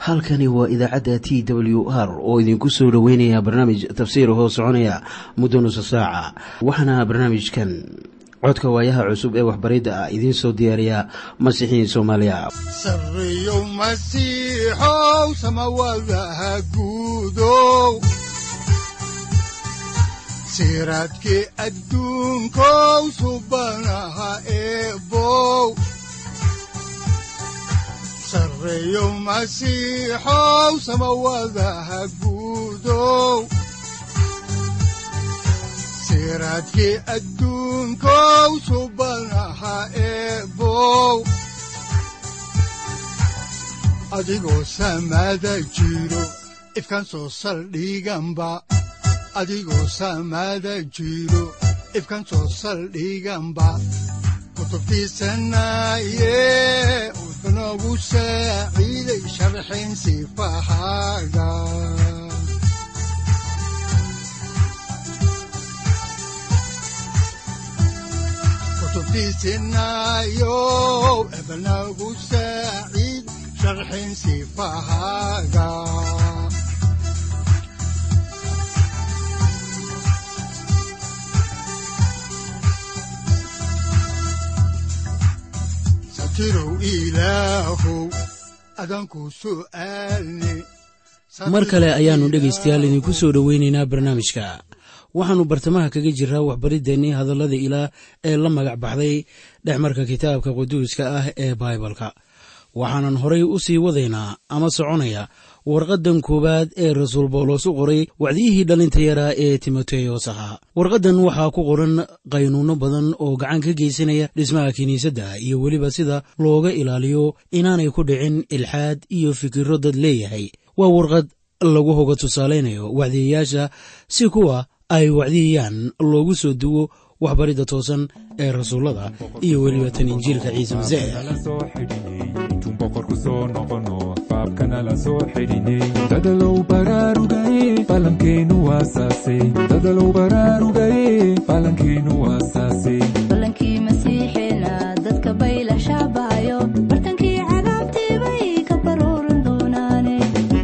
halkani waa idaacadda t w r oo idinku soo dhoweynaya barnaamij tafsiir hoo soconaya muddo nusa saaca waxaana barnaamijkan codka waayaha cusub ee waxbaridda ah idiin soo diyaariya masiixiin soomaaliya sareyow masiixow samawadaha guudow siraadkii adduunkow subanaha eebow sareyow masiixow samawadaha guudow siraadkii adduunkow subanaha eebow adigoo samaada jiro ifkan soo saldhiganba adigoo samaada jiro ifkan soo saldhiganba kutubtiisanaye wuxunogu saaciiday sharxin sifahaaga kutubtiisinayow ebnagu saaciid sharxin sifahaaga satirow ilaahow adanku su'aalne mar kale ayaannu dhegaystayaal idinku soo dhoweynaynaa barnaamijka waxaannu bartamaha kaga jiraa waxbariddeenii hadallada ilaah ee la magac baxday dhexmarka kitaabka quduuska ah ee baibalka waxaanan horay u sii wadaynaa ama soconaya warqaddan koowaad ee rasuul bawlos u qoray wacdiyihii dhallinta yaraa ee timoteyos ahaa warqaddan waxaa ku qoran qaynuunno badan oo gacan ka geysanaya dhismaha kiniisadda iyo weliba sida looga ilaaliyo inaanay ku dhicin ilxaad iyo fikirro dad leeyahay waa warqad lagu hoga tusaalaynayo wacdiyayaasha si kuwa ay wacdiyayaan loogu soo duwo waxbaridda toosan ee rasuullada iyo weliba tan injiilka ciise masiix dadalow baraarugaye falankeenu waasaase dadalow baraarugaye falankeenu waasaase balankii masiixeena dadka bayla shaabaayo bartankii cadaabtii bay ka baruuran doonaane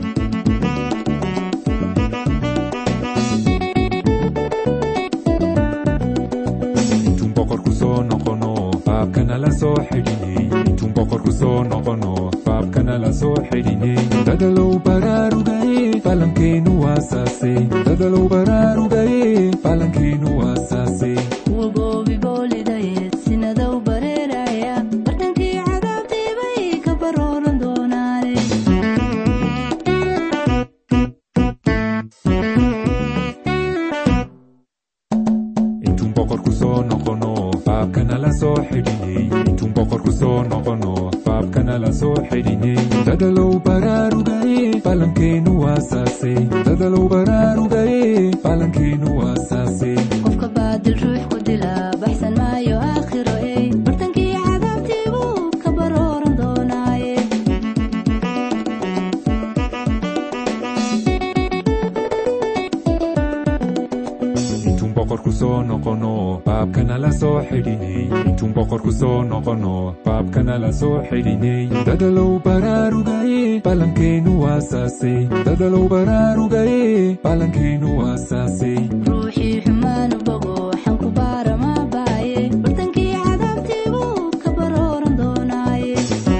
intuun boqorku soo noqono faabkana la soo xidhiney intuun boqorku soo noqono faabkana la soo xidhiney dadalow baraarugaye falankeenu waasaase dadalow baraarugaye falankeenu waasaase kuwa goobi boolidayeed sinadow bareeraya bartankii cadaabtii bay ka baruuran doonaane intuun boqorku soo noqono faabkana la soo xidhiney intuun boqorku soo noqono faabkana la soo xidhiney dadalow baraarugaye falankeenu waasaase dadalow baraarugaye falankeenu waasaase qofka baadil ruux ku dila baxsan maayo aakhiro ey bartankii cadaabtii buu ka baruuran doonaaye intuun boqorku soo noqono faabkana la soo xidhiney intuun boqorku soo noqono faabkana la soo xidhiney dadalow baraarugaye falankeenu waasaase dadalow baraarugaye falankeenu waasaase ruuxii xumaanu bogo xanku baara ma baaye bartankii cadaabtii buu ka baruuran doonaaye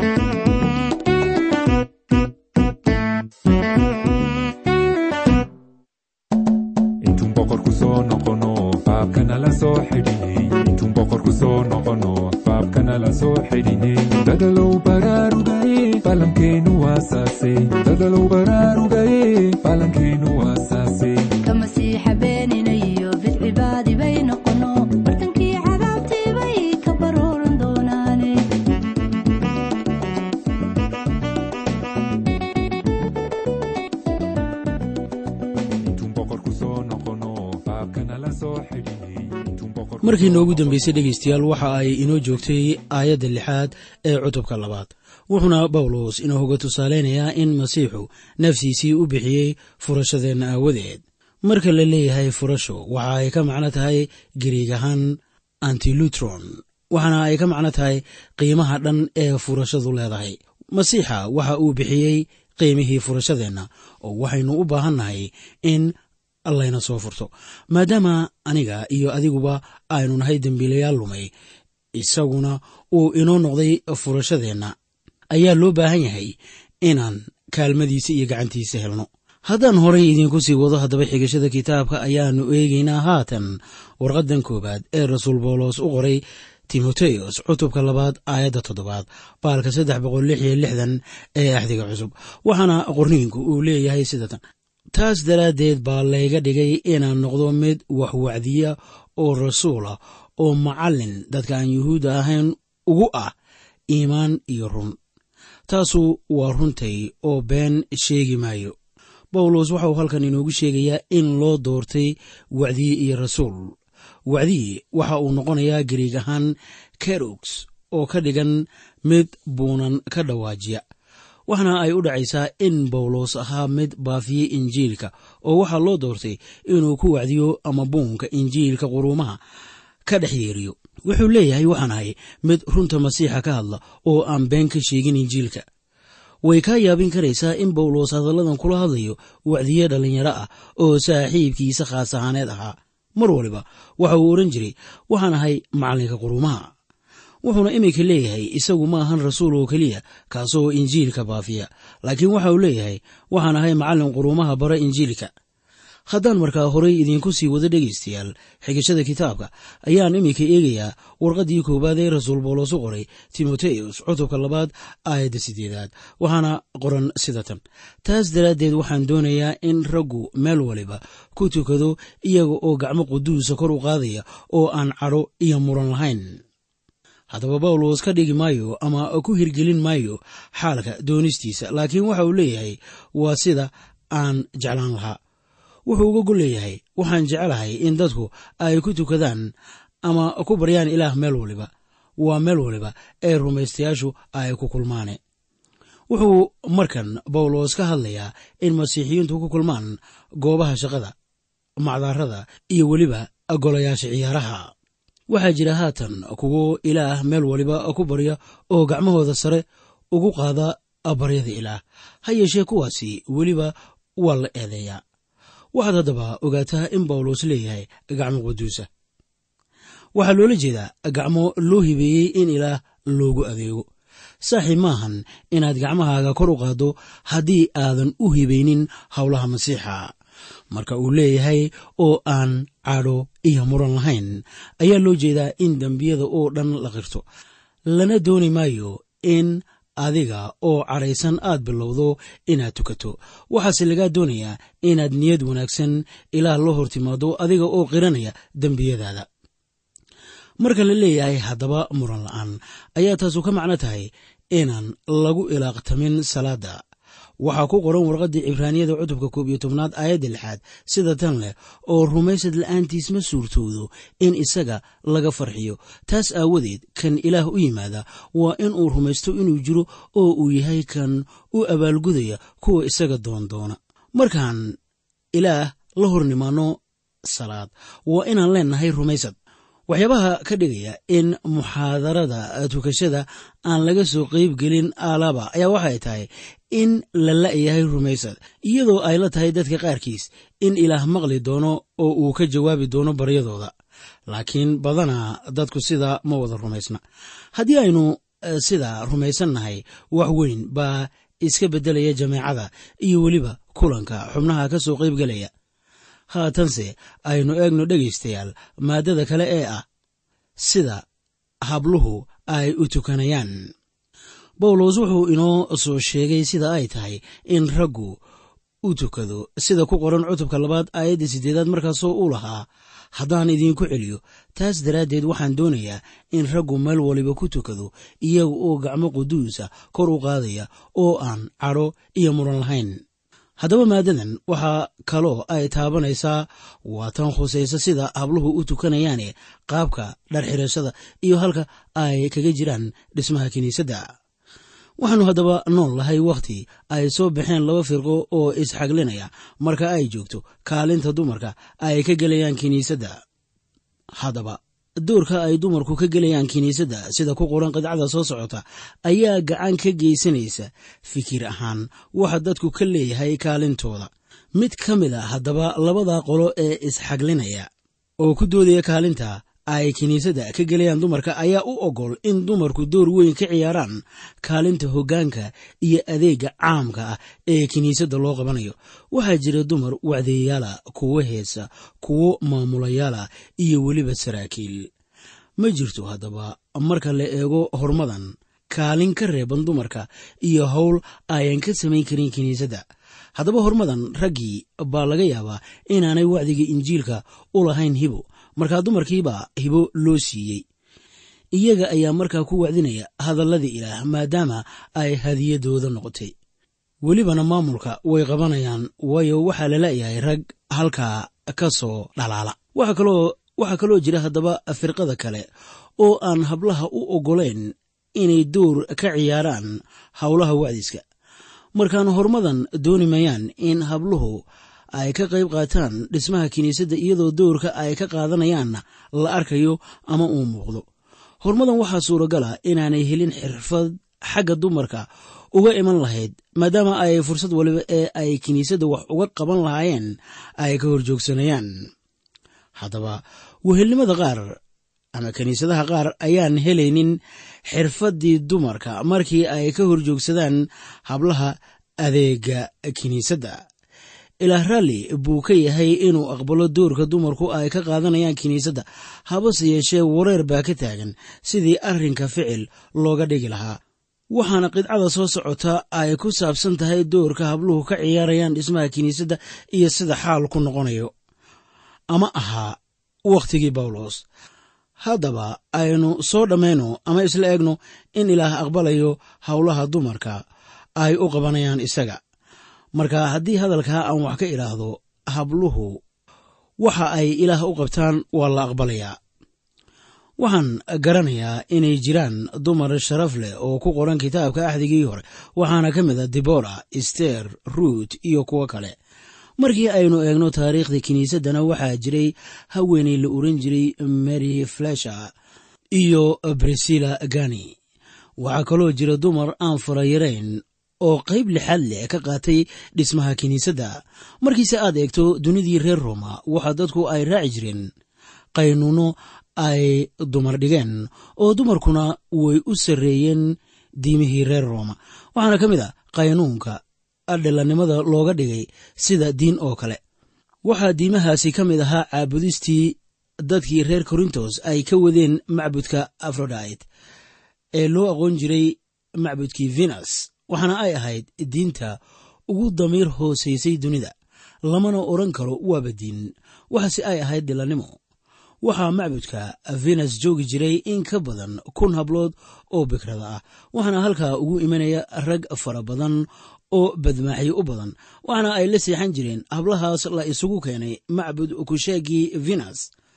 intuun boqorku soo noqono faabkana la soo xidhiney intuun boqorku soo noqono faabkana la soo xidhiney dadalow baraarugaye falankeenu waasaase dadalow baraarugaye falankeenu waasaase ka masiixa beenina iyo bidcibaadi bay noqono bartankii cadaabtii bay ka baruuran doonaane intuun boqorku soo noqono faabkana la soo xidhiney intuun boqorku markii noogu dambeysay dhegaystayaal waxa ay inoo joogtay aayadda lixaad ee cutubka labaad wuxuuna bawlos inoo hoga tusaalaynayaa in masiixu naftiisii u bixiyey furashadeenna aawadeed marka la leeyahay furasho waxa ay ka macno tahay gariig ahaan antilutron waxaana ay ka macno tahay qiimaha dhan ee furashadu leedahay masiixa waxa uu bixiyey qiimihii furashadeenna oo waxaynu u baahannahay in layna soo furto maadaama aniga iyo adiguba aynu nahay dembiilayaal lumay isaguna uu inoo noqday furashadeenna ayaa loo baahan yahay inaan kaalmadiisa iyo gacantiisa helno haddaan horay idiinku sii wado haddaba xigashada kitaabka ayaannu eegaynaa haatan warqaddan koowaad ee rasuul boolos u qoray timoteos cutubka labaad aayadda toddobaad baalka saddex boqol lix iyo lixdan ee axdiga cusub waxaana qorniinku uu leeyahay sidatan taas daraaddeed baa layga dhigay inaan noqdo mid waxwacdiya oo rasuulah oo macallin dadka aan yuhuudda ahayn ugu ah iimaan iyo run taasu waa runtay oo been sheegi maayo bawlos waxa uu halkan inoogu sheegayaa in loo doortay wacdiye iyo rasuul wacdiye waxa uu noqonayaa gariig ahaan kerogs oo ka dhigan mid buunan ka dhawaajiya waxna ay u dhacaysaa in bawlos ahaa mid baafiyey injiilka oo waxaa loo doortay inuu ku wacdiyo ama buunka injiilka quruumaha ka dhex yeeriyo wuxuu leeyahay waxaan ahay mid runta masiixa ka hadla oo aan been ka sheegin injiilka way kaa yaabin karaysaa in bawlos hadalladan kula hadlayo wacdiye dhallinyaro ah oo saaxiibkiisa khaas ahaaneed ahaa mar waliba waxa uu odhan jiray waxaan ahay macallinka quruumaha wuxuuna iminka leeyahay isagu ma ahan rasuul oo keliya kaasoo injiilka baafiya laakiin waxa uu leeyahay waxaan ahay macallin quruumaha bara injiilka haddaan markaa horay idiinku sii wado dhegaystayaal xigashada kitaabka ayaan iminka eegayaa warqaddii koowaad ee rasuul boolos u qoray timoteos cutubka labaad aayadda sideedaad waxaana qoran sida tan taas daraaddeed waxaan doonayaa in raggu meel waliba ku tukado iyaga oo gacmo quduusa kor u qaadaya oo aan cadho iyo muran lahayn haddaba bawlos ka dhigi maayo ama ku hirgelin maayo xaalka doonistiisa laakiin waxa uu leeyahay waa sida aan jeclaan lahaa wuxuu uga gol leeyahay waxaan jecelahay in dadku ay ku tukadaan ama ku baryaan ilaah meel waliba waa meel waliba ee rumaystayaashu ay ku kulmaane wuxuu markan bawlos ka hadlayaa in masiixiyiintu ku kulmaan goobaha shaqada macdaarada iyo weliba golayaasha ciyaaraha waxaa jira haatan kuwo ilaah meel waliba ku barya oo gacmahooda sare ugu qaada baryada ilaah ha yeeshee kuwaasi weliba waa la eedeeyaa waxaad haddaba ogaataa in bawlos leeyahay gacmo quduusa waxaa loola jeedaa gacmo loo hibeeyey in ilaah loogu adeego saaxiib maahan inaad gacmahaaga kor u qaaddo haddii aadan u hibaynin howlaha masiixa marka uu leeyahay oo aan cadho iyo muran lahayn ayaa loo jeedaa in dembiyada oo dhan la qirto lana dooni maayo in adiga oo cadhaysan aad bilowdo inaad tukato waxaase lagaa doonayaa inaad niyad wanaagsan ilaah la hor timaado adiga oo qiranaya dembiyadaada marka la leeyahay haddaba muran la'aan ayaa taasu ka macno tahay inaan lagu ilaaqtamin salaadda waxaa ku qoran warqaddii cibraaniyada cutubka koob iyo tobnaad aayadda lixaad sida tan leh oo rumaysad la'aantiis ma suurtoodo in isaga laga farxiyo taas aawadeed kan ilaah u yimaada waa in uu rumaysto inuu jiro oo uu yahay kan u abaalgudaya kuwa isaga doondoona markaan ilaah la hor nimaanno salaad waa inaan leennahay rumaysad waxyaabaha ka dhigaya in muxaadarada tukashada aan laga soo qeyb gelin alaba ayaa waxay tahay in la la'yahay rumaysad iyadoo ay la tahay dadka qaarkiis in ilaah maqli doono oo uu ka jawaabi doono baryadooda laakiin badanaa dadku sidaa ma wada rumaysna haddii aynu sidaa rumaysannahay wax weyn baa iska beddelaya jameecada iyo weliba kulanka xubnaha ka soo qeyb gelaya haatanse aynu eegno dhegaystayaal maaddada kale ee ah sida habluhu ay u tukanayaan bawlos wuxuu inoo soo sheegay sida ay tahay in raggu u tukado sida ku qoran cutubka labaad aayadda siddeedaad markaasoo u lahaa haddaan idiinku celiyo taas daraaddeed waxaan doonayaa in raggu meel waliba ku tukado iyaga oo gacmo quduusa kor u qaadaya oo aan cadho iyo muran lahayn haddaba maadadan waxaa kaloo ay taabanaysaa waa tan khusaysa sida habluhu u tukanayaane qaabka dharxirashada iyo halka ay kaga jiraan dhismaha kiniisadda waxaannu haddaba nool lahay wakhti ay soo baxeen laba firqo oo isxaglinaya marka ay joogto kaalinta dumarka ay ka gelayaan kiniisadda haddaba doorka ay dumarku ka gelayaan kiniisadda sida ku qoran qidcada soo socota ayaa gacan ka geysanaysa fikir ahaan waxa dadku ka leeyahay kaalintooda mid ka mid a haddaba labada qolo ee isxaglinaya oo ku doodaya kaalinta ay kiniisadda ka gelayaan dumarka ayaa u ogol in dumarku door weyn ka ciyaaraan kaalinta hoggaanka iyo adeega caamka ah ee kiniisadda loo qabanayo waxaa jira dumar wacdeeyaala kuwo heesa kuwo maamulayaala iyo weliba saraakiil ma jirto haddaba marka la eego hormadan kaalin ka reeban dumarka iyo howl ayan ka samayn karin kiniisadda haddaba hormadan raggii baa laga yaabaa inaanay wacdiga injiilka u lahayn hibo markaa dumarkiibaa hibo loo siiyey iyaga ayaa markaa ku wacdinaya hadalladii ilaah maadaama ay hadiyadooda noqotay welibana maamulka way qabanayaan waayo waxaa la leeyahay rag halkaa ka soo dhalaala waxaa kaloo jira haddaba firqada kale oo aan hablaha u oggolayn inay door ka ciyaaraan howlaha wacdiska markaan hormadan dooni mayaan in habluhu ay ka qayb qaataan dhismaha kiniisadda iyadoo doorka ay ka qaadanayaanna la arkayo ama uu muuqdo hormadan waxaa suuragala inaanay helin xirfad xagga dumarka uga iman lahayd maadaama ay fursad waliba ee ay kiniisadda wax uga qaban lahaayeen ay ka horjoogsanayaan haddaba wehelnimada qaar ama kiniisadaha qaar ayaan helaynin xirfaddii dumarka markii ay ka horjoogsadaan hablaha adeega kiniisadda ilaah raalli buu ka yahay inuu aqbalo doorka dumarku ay ka qaadanayaan kiniisadda habase yeeshee wareer baa ka taagan sidii arrinka ficil looga dhigi lahaa waxaana qidcada soo socota ay ku saabsan tahay doorka habluhu ka ciyaarayaan dhismaha kiniisadda iyo sida xaal ku noqonayo ama ahaa wakhtigii bawlos haddaba aynu soo dhammayno ama isla eegno in ilaah aqbalayo howlaha dumarka ay u qabanayaan isaga marka haddii hadalkaa aan wax ka idhaahdo habluhu waxa ay ilaah u qabtaan waa la aqbalayaa waxaan garanayaa inay jiraan dumar sharaf leh oo ku qoran kitaabka axdigii hore waxaana ka mid a debora ester ruut iyo kuwo kale markii aynu eegno taariikhda kiniisaddana waxaa jiray haweeney la oran jiray mary flesher iyo brisilla gani waxaa kaloo jira dumar aan farayarayn oo qayb lixaad leh ka qaatay dhismaha kiniisadda markiise aad eegto dunidii reer roma waxa dadku ay raaci jireen qaynuuno ay dumar dhigeen oo dumarkuna way u sarreeyeen diimihii reer rooma waxaana ka mid a qaynuunka dhilannimada looga dhigay sida diin oo kale waxaa diimahaasi ka mid ahaa caabudistii dadkii reer korintos ay ka wadeen macbudka afrodite ee loo aqoon jiray macbudkii venus waxaana ay ahayd diinta ugu damiir hoosaysay dunida lamana odran karo waaba diin waxaase ay ahayd dhilannimo waxaa macbudka venus joogi jiray in ka badan kun hablood oo bikrada ah waxaana halkaa ugu imanaya rag fara badan oo badmaaxyo u badan waxaana ay la seexan jireen hablahaas la isugu keenay macbud kushaagii venus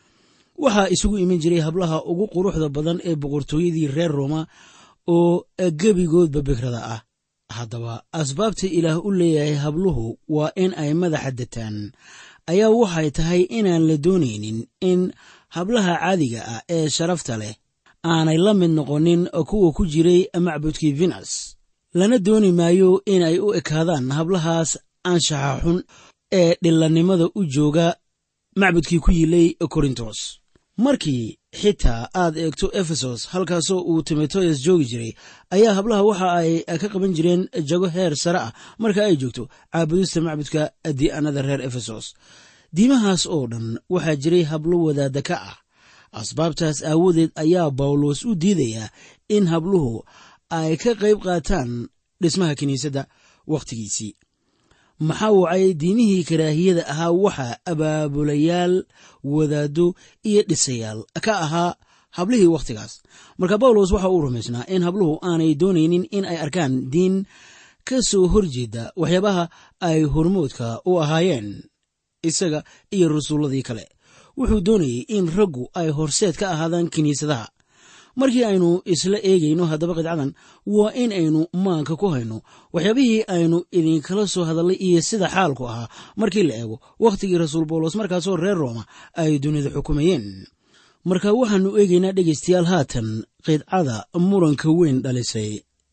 waxaa isugu iman jiray hablaha ugu quruxda badan ee boqortooyadii reer roma oo gebigoodba bikrada ah haddaba asbaabta ilaah u leeyahay habluhu waa in ay madaxa dataan ayaa waxay tahay inaan la doonaynin in hablaha caadiga ah ee sharafta leh aanay la mid noqonin kuwa ku jiray macbudkii venus lana dooni maayo inay u ekaadaan hablahaas anshaxa xun ee dhilannimada u jooga macbudkii ku yilay korintos markii xitaa aad eegto efesos halkaasoo uu timoteos joogi jiray ayaa hablaha waxa ay ka qaban jireen jago heer sare ah marka ay joogto caabudista macbudka di'anada reer efesos diimahaas oo dhan waxaa jiray hablo wadaadda ka ah asbaabtaas aawadeed ayaa bawlos u diidayaa in habluhu ay ka qayb qaataan dhismaha kiniisadda wakhtigiisii maxaa wacay diimihii karaahiyada ahaa waxaa abaabulayaal wadaaddo iyo dhisayaal ka ahaa hablihii wakhtigaas marka bawlos waxa uu rumaysnaa in habluhu aanay doonaynin in ay arkaan diin ka soo horjeeda waxyaabaha ay hormoodka u ahaayeen isaga iyo rasuulladii kale wuxuu doonayey in raggu ay horseed ka ahaadaan kiniisadaha markii aynu isla eegayno haddaba qidcadan waa in aynu maanka ku hayno waxyaabihii aynu idinkala soo hadallay iyo sida xaalku ahaa markii la eego wakhtigii rasuul bawlos markaasoo reer rooma ay dunida xukumayeen marka waxaannu eegaynaa dhegaystayaal haatan qidcada muranka weyn dhalisay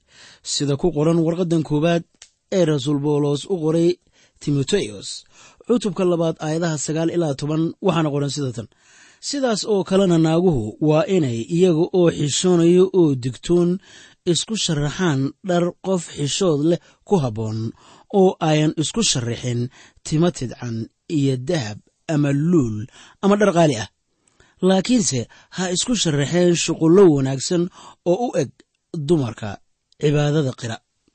sida ku qoran warqaddan koowaad ee rasuul boolos u qoray timoteos cutubka labaad aayadaha sagaal ilaa toban waxaana qoran sida tan sidaas oo kalena naaguhu waa inay iyaga oo xishoonayo oo digtoon isku sharaxaan dhar qof xishood leh ku habboon oo ayan isku sharaxin timo tidcan iyo dahab ama luul ama dhar qaali ah laakiinse ha isku sharaxeen shuqullo wanaagsan oo u eg dumarka cibaadada qira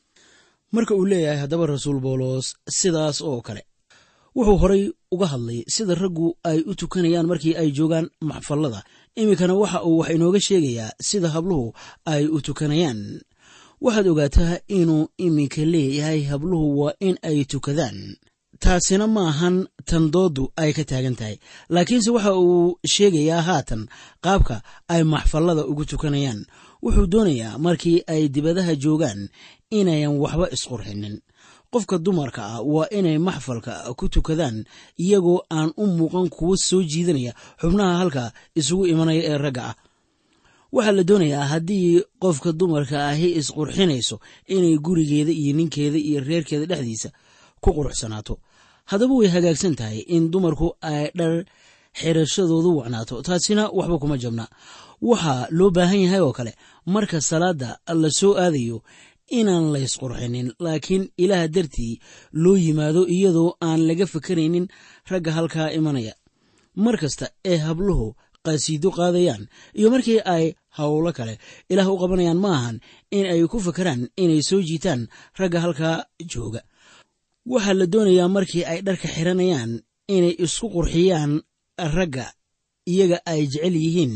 marka uu leeyahay haddaba rasuul boolos sidaas oo kale wuxuu horay uga hadlay sida raggu ay u tukanayaan markii ay joogaan maxfallada iminkana waxa uu wax inooga sheegayaa sida habluhu ay u tukanayaan waxaad ogaataa inuu iminka leeyahay habluhu waa in ay tukadaan taasina ma ahan tan dooddu ay ka taagan tahay laakiinse waxa uu sheegayaa haatan qaabka ay maxfallada ugu tukanayaan wuxuu doonayaa markii ay dibadaha joogaan inayan waxba isqurxinin qofka dumarka ah waa inay maxfalka ku tukadaan iyagoo aan u muuqan kuwo soo jiidanaya xubnaha halka isugu imanaya ee ragga ah waxaa la doonayaa haddii qofka dumarka ahi isqurxinayso inay gurigeeda iyo ninkeeda iyo reerkeeda dhexdiisa ku quruxsanaato haddaba way hagaagsan tahay in dumarku ay dhar xirashadoodu wacnaato taasina waxba kuma jabna waxaa loo baahan yahay oo kale marka salaadda la soo aadayo inaan laysqurxinin laakiin ilaah dartii loo yimaado iyadoo aan laga fakaraynin ragga halkaa imanaya mar kasta ee habluhu qasiido qaadayaan iyo markii ay howlo kale ilaah u qabanayaan ma ahan in ay ku fakaraan inay soo jiitaan ragga halkaa jooga waxaa la doonayaa markii ay dharka xiranayaan inay isku qurxiyaan ragga iyaga ay jecel yihiin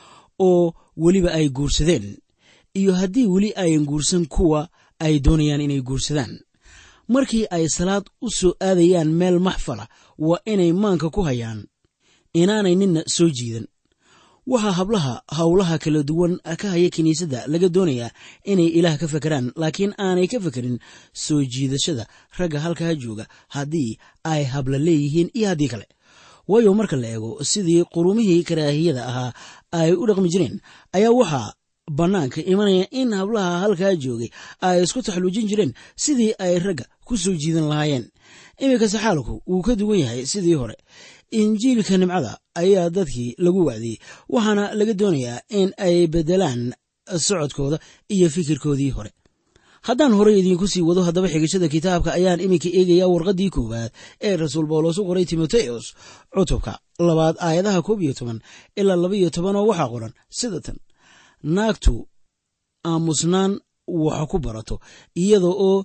oo weliba ay guursadeen iyo haddii weli ayan guursan kuwa ay doonayaan inay guursadaan markii ay salaad u soo aadayaan meel maxfala waa inay maanka ku hayaan inaanay ninna soo jiidan waxaa hablaha howlaha kala duwan ka haya kiniisadda laga doonayaa inay ilaah ka fakeraan laakiin aanay ka fekerin soo jiidashada ragga halkaa jooga haddii ay habla leeyihiin iyo haddii kale waayo marka la eego sidii qurumihii karaahiyada ahaa ay u dhaqmi jireen ayaa waxaa bannaanka imanaya in hablaha halkaa joogay ay isku taxluujin jireen sidii ay ragga ku soo jiidan lahaayeen iminkase xaalku wuu ka duwan yahay sidii hore injiilka nimcada ayaa dadkii lagu wacdiyey waxaana laga doonayaa in ay beddelaan socodkooda iyo fikirkoodii hore haddaan horey idiinku sii wado haddaba xigashada kitaabka ayaan iminka eegayaa warqaddii koowaad ee rasuul bawlos u qoray timoteos cutubka labaad aayadaha koob iyo toban ilaa laba iyo toban oo waxaa qoran sida tan naagtu aamusnaan wax ku barato iyada oo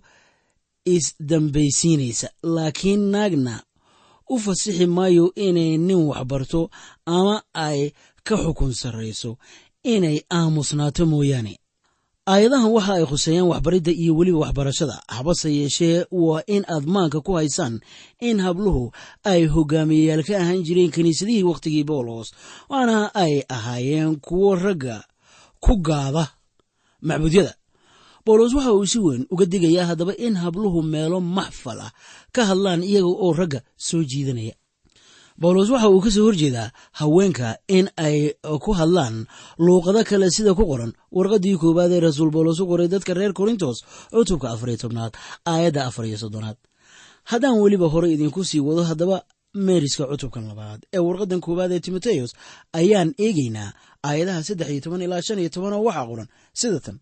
isdambaysiinaysa laakiin naagna u fasixi maayo inay nin wax barto ama ay ka xukun sarrayso inay aamusnaato mooyaane aayadahan waxa ay khuseeyaan waxbaridda iyo weliba waxbarashada habase yeeshee waa in aad maanka ku haysaan in habluhu ay hogaamiyeyaal ka ahaan jireen kiniisadihii wakhtigii boolos waana ay ahaayeen kuwo ragga ku gaada macbuudyada boolos waxa uu si weyn uga digayaa haddaba in habluhu meelo maxfal ah ka hadlaan iyaga oo ragga soo jiidanaya bawlos waxa uu ka soo horjeedaa haweenka in ay ku hadlaan luuqado kale sida ku qoran warqaddii koowaad ee rasuul bawlos u qoray dadka reer korintos cutubka afariyo tobnaad aayadda afariyo soddonaad haddaan weliba hore idinku sii wado haddaba meeriska cutubkan labaad ee warqaddan koowaad ee timoteos ayaan eegaynaa aayadaha saddex iyo toban ilaa shan iyo toban oo waxaa qoran sida tan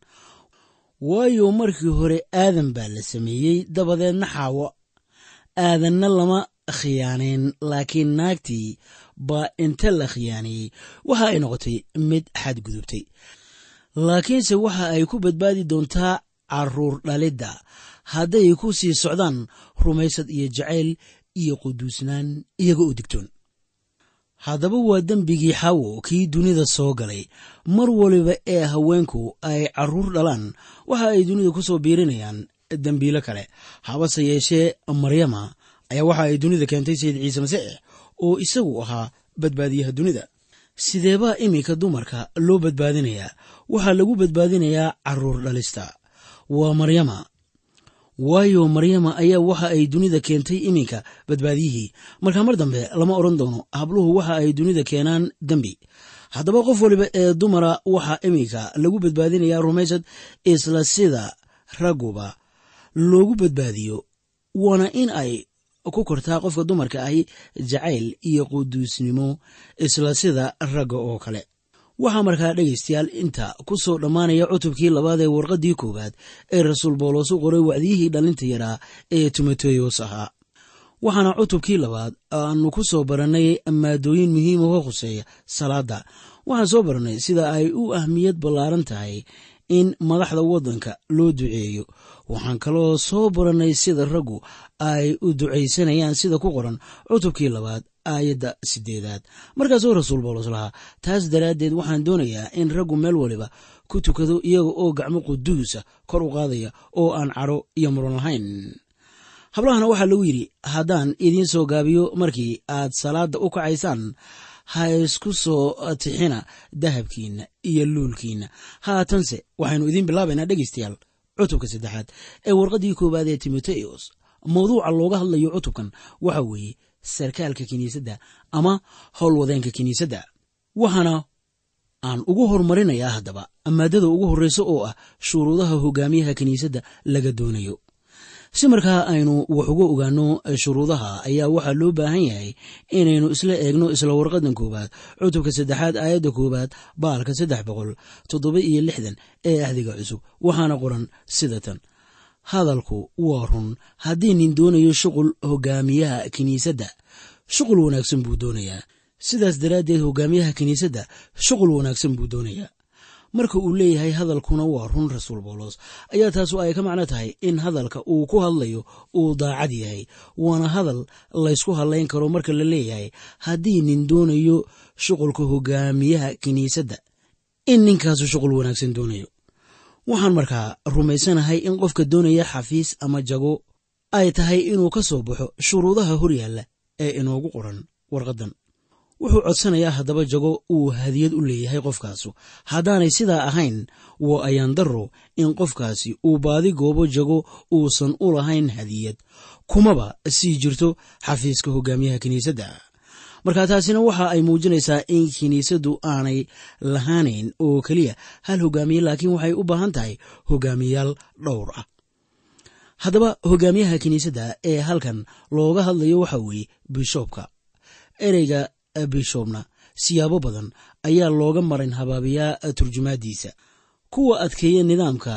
waayo markii hore aadan baa la sameeyey dabadeedna xaawo aadanna lama khiyaaneen laakiin naagtii baa inta la khiyaaneeyey waxa ay noqotay mid xadgudubtay laakiinse waxa ay ku badbaadi doontaa caruur dhalidda hadday ku sii socdaan rumaysad iyo jacayl iyo quduusnaan iyaga oo digtoon haddaba waa dembigii xawo kii dunida soo galay mar waliba ee haweenku ay caruur dhalaan waxa ay dunida ku soo biirinayaan dembiilo kale habase yeeshee maryama ayaa waxa ay dunida keentay sayid ciise masiix oo isagu ahaa badbaadiyaha dunida sideebaa iminka dumarka loo badbaadinayaa waxaa lagu badbaadinayaa caruur dhalista waa maryama waayo maryama ayaa waxa ay dunida keentay iminka badbaadiyihii markaa mar dambe lama odhan doono habluhu waxa ay dunida keenaan dembi haddaba qof waliba ee dumara waxaa iminka lagu badbaadinayaa rumaysad isla sida ragguba loogu badbaadiyo waana in ay ku kortaa qofka dumarka ahi jacayl iyo quduusnimo isla sida ragga oo kale waxaa markaa dhegaystayaal inta ku soo dhammaanaya cutubkii labaad ee warqaddii koowaad ee rasuul boolos u qoray wacdiyihii dhallinta yaraa ee timoteyos ahaa waxaana cutubkii labaad aanu ku soo barannay maadooyin muhiima oo khuseeya salaadda waxaan soo barannay sida ay u ahmiyad ballaaran tahay in madaxda waddanka loo duceeyo waxaan kaloo soo barannay sida raggu ay u ducaysanayaan sida ku qoran cutubkii labaad aayadda sideedaad markaasoo rasuul boolos lahaa taas daraaddeed waxaan doonayaa in raggu meel waliba ku tukado iyaga oo gacmo quduusa kor u qaadaya oo aan cadho iyo muran lahayn hablahana waxaa lagu yidhi haddaan idiin soo gaabiyo markii aad salaadda u kacaysaan ha isku soo tixina dahabkiinna iyo luulkiinna haatanse waxaynu idiin bilaabaynaa dhegaystayaal cutubka saddexaad ee warqaddii koowaad ee timoteyos mawduuca looga hadlayo cutubkan waxa weeye sarkaalka kiniisadda ama howlwadeenka kiniisadda waxaana aan ugu horumarinayaa haddaba maadada ugu horreysa oo ah shuruudaha hogaamiyaha kiniisadda laga doonayo si markaa aynu wax uga ogaano shuruudaha ayaa waxaa loo baahan yahay inaynu isla eegno isla warqadan koowaad cutubka saddexaad aayadda koowaad baalka saddex boqol toddoba iyo lixdan ee ahdiga cusub waxaana qoran sida tan hadalku waa run haddii nin doonayo shuqul hogaamiyaha kiniisadda shuqul wanaagsan buu doonayaa sidaas daraaddeed hogaamiyaha kiniisadda shuqul wanaagsan buu doonayaa marka uu leeyahay hadalkuna waa run rasuul boolos ayaa taasu ay ka macno tahay in hadalka uu ku hadlayo uu daacad yahay waana hadal laysku hadlayn karo marka la leeyahay haddii nin doonayo shuqulka hogaamiyaha kiniisadda in ninkaasu shuqul wanaagsan doonayo waxaan markaa rumaysanahay in qofka doonaya xafiis ama jago ay tahay inuu ka soo baxo shuruudaha horyaalla ee inoogu qoran warqaddan wuxuu codsanayaa haddaba jago uu hadiyad u leeyahay qofkaasu haddaanay sidaa ahayn waa ayaan darro in qofkaasi uu baadi goobo jago uusan u lahayn hadiyad kumaba sii jirto xafiiska hogaamiyaha kiniisadda marka taasina waxa ay muujinaysaa in kiniisaddu aanay lahaanayn oo keliya hal hogaamiye laakiin waxay u baahan tahay hogaamiyayaal dhowr ah haddaba hogaamiyaha kiniisadda ee halkan looga hadlayo waxa weeye bishoobka ereyga bishobna siyaabo badan ayaa looga marin habaabiyaa turjumaadiisa kuwa adkeeya nidaamka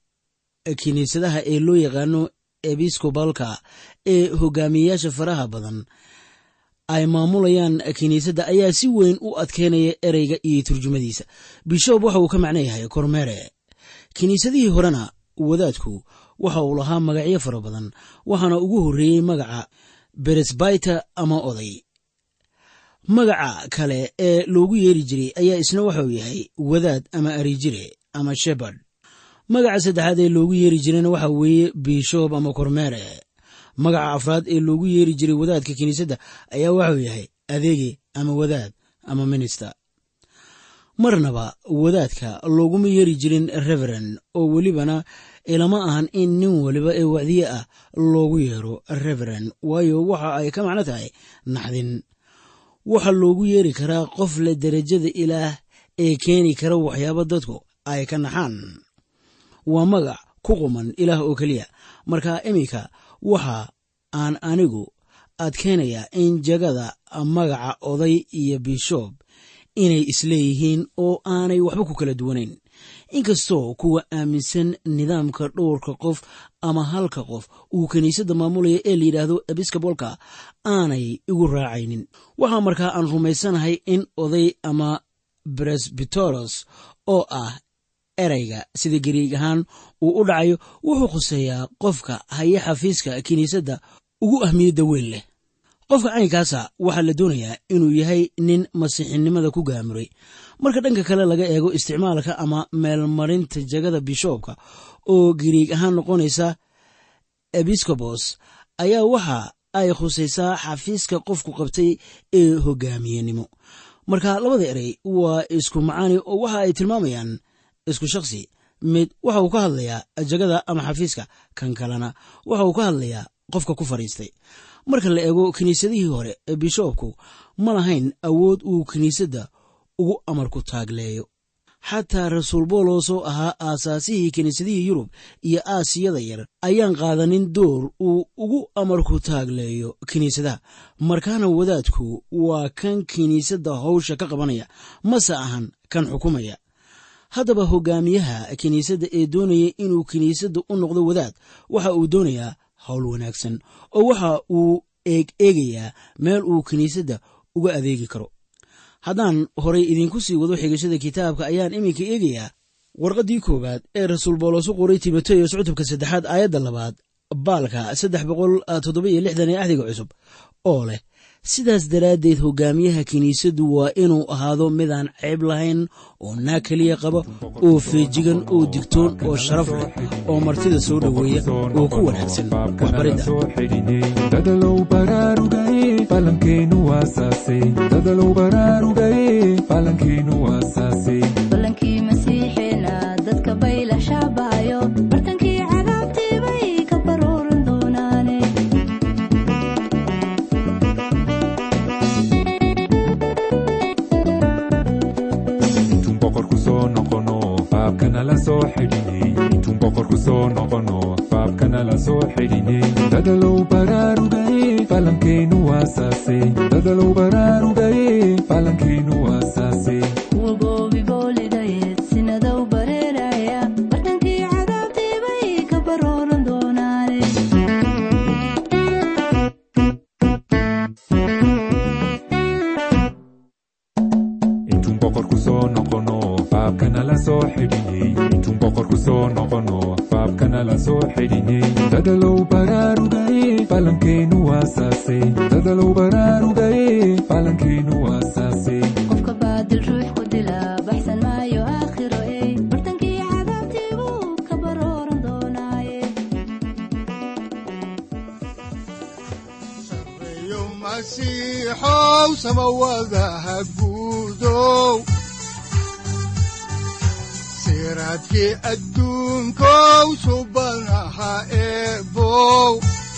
kiniisadaha ee loo yaqaano ebiskobalka ee hogaamiyeyaasha faraha badan ay maamulayaan kiniisadda ayaa si weyn u adkeynaya ereyga iyo turjumadiisa bishoob waxa uu ka macno yahay kormeere kiniisadihii horena wadaadku waxa uu lahaa magacyo fara badan waxaana ugu horreeyey magaca beresbiter ama oday magaca kale ee loogu yeeri jiray ayaa isna waxauu yahay wadaad ama arijire ama shebard magaca saddexaad ee loogu yeeri jirayna waxa weeye bishoob ama kormeere magaca afraad ee loogu yeeri jiray wadaadka kiniisadda ayaa waxauu yahay adeege ama wadaad ama minister marnaba wadaadka looguma yeeri jirin reveren oo welibana ilama ahan in nin waliba ee wacdiye ah loogu yeero reveren waayo waxa ay ka macno tahay naxdin waxaa loogu yeeri karaa qof leh derajada ilaah ee keeni kara waxyaabo dadku ay ka naxaan waa magac ku quman ilaah oo keliya marka iminka waxa aan anigu adkeynayaa in jagada magaca oday iyo bishoob inay isleeyihiin oo aanay waxba ku kala duwanayn inkastoo kuwa aaminsan nidaamka dhowrka qof ama halka qof uu kiniisadda maamulaya ee la yidhaahdo ebiskobolka aanay igu raacaynin waxaa markaa aan rumaysanahay in oday ama bresbitoros oo ah ereyga sida gariig ahaan uu u dhacayo wuxuu khuseeyaa qofka haya xafiiska kiniisadda ugu ahmiyadda weyn leh qofka caynkaasa waxaa la doonayaa inuu yahay nin masiixinimada ku gaamuray marka dhanka kale laga eego isticmaalka ama meelmarinta jagada bishoobka oo gariig ahaan noqonaysa ebiskobos ayaa waxa ay khusaysaa xafiiska qofku qabtay ee hogaamiyenimo marka labada erey waa isku macaani oo waxa ay tilmaamayaan isku shaksi mid waxa uu ka hadlayaa jagada ama xafiiska kan kalena waxa uu ka hadlayaa qofka ku fadhiistay marka la eego kiniisadihii hore ee bishoobku ma lahayn awood uu kiniisadda ugu amarku taagleeyo xataa rasuul boolos oo ahaa aasaasihii kiniisadihii yurub iyo aasiyada yar ayaan qaadanin door uu ugu amarku taagleeyo kiniisadaha markaana wadaadku waa kan kiniisadda howsha ka qabanaya mase ahan kan xukumaya haddaba hogaamiyaha kiniisadda ee doonaya inuu kiniisadda u noqdo wadaad waxa uu doonayaa howl wanaagsan oo waxa uu eeg eegayaa meel uu kiniisadda uga adeegi karo haddaan horay idinku sii wado xigashada kitaabka ayaan iminka eegayaa warqaddii koowaad ee rasuul boolos u qoray timoteyos cutubka saddexaad aayadda labaad baalka saddex boqol toddoba-iyo lixdan ee axdiga cusub oo leh sidaas daraaddeed hogaamiyaha kiniisaddu waa inuu ahaado midaan ceeb lahayn oo naag keliya qaba oo feejigan oo digtoon oo sharaf leh oo martida soo dhoweeya oo ku wanaagsan waxbaridda dadalow baraarugaye falankeenu waasaase dadalow baraarugaye falankeenu waasaase ballankii masiixeena dadka bay la shaabahayo bartankii cadaabtii bay ka baruuran doonaane intuun boqorku soo noqono baabkana la soo xidhinay intuun boqorku soo noqono baabkana la soo xidhinay dadalow baraarugaye falankeenu waasaase dadalow baraarugaye falankeenu waasaase kuwa goobi boolidayeed sinadow bareeraya bartankii cadaabtii bay ka baruuran doonaane intuun boqorku soo noqono baabkana la soo xidhinay intuun boqorku soo noqono baabkana la soo xidhinay dadalow baraarugaye falankeenu waasaase dadalow baraarugaye falankeenu waasaase qofka baadil ruux ku dila baxsan maayo aakhiro ey bartankii cadaabtii buu ka baruuran doonaaye sareeyo masiixow samawadaha guudow siraadkii adduunkow subanaha eebow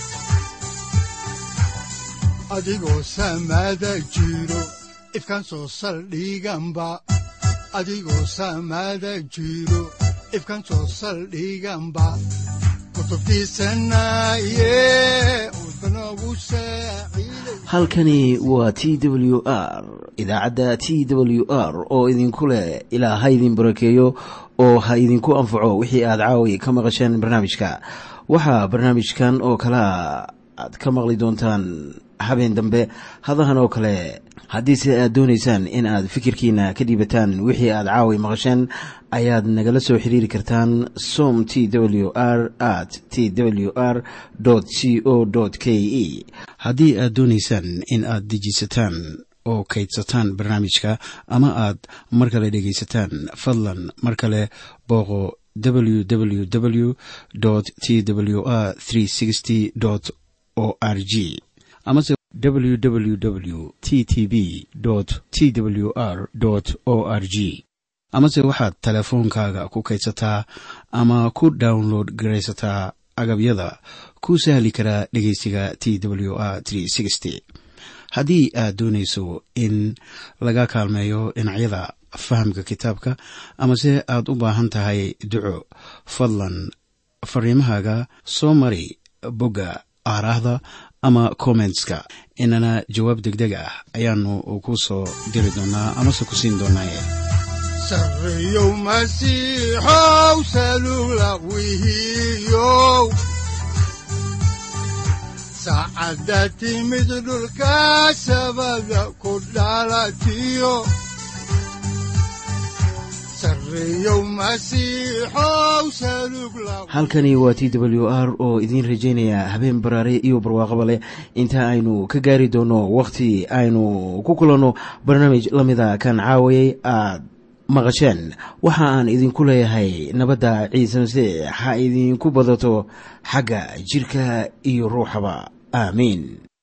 adigoo samada jiro ifkan soo saldhiganba adigoo samada jiro ifkan soo saldhiganba kutubtiisanaye udbanogu saaciiday halkani waa t w r idaacadda t w r oo idinku leh ilaa ha idin barakeeyo oo ha idinku anfaco wixii aad caawi ka maqasheen barnaamijka waxaa barnaamijkan oo kalea aad ka maqli doontaan habeen dambe hadahan oo kale haddiise aad doonaysaan in aad fikirkiina ka dhiibataan wixii aad caawi maqasheen ayaad nagala soo xiriiri kartaan som t w r at t w r c o k e haddii aad doonaysaan in aad dejiisataan oo kaydsataan barnaamijka ama aad mar kale dhegaysataan fadlan mar kale booqo www t w r o r g amase www t t b t w r o r g amase waxaad teleefoonkaaga ku kaydsataa ama ku download garaysataa agabyada ku sahli karaa dhegeysiga t w r haddii aad doonayso in laga kaalmeeyo dhinacyada fahamka kitaabka amase aad u baahan tahay duco fadlan fariimahaaga soo mari bogga aaraahda ama kommentska inana jawaab degdeg ah ayaanu ku soo diri doonaa amase ku siin doonaaye sareeyow masiixow salula wihiyow saacadda timid dhulka sabada ku dhalatiyo sareeyow masiixow salug la halkani waa t w r oo idiin rajaynaya habeen baraare iyo barwaaqaba leh inta aynu ka gaari doono wakhti aynu ku kulanno barnaamij la mida kan caawayay aad maqasheen waxa aan idinku leeyahay nabadda ciise masiix ha idinku badato xagga jirka iyo ruuxaba aamiin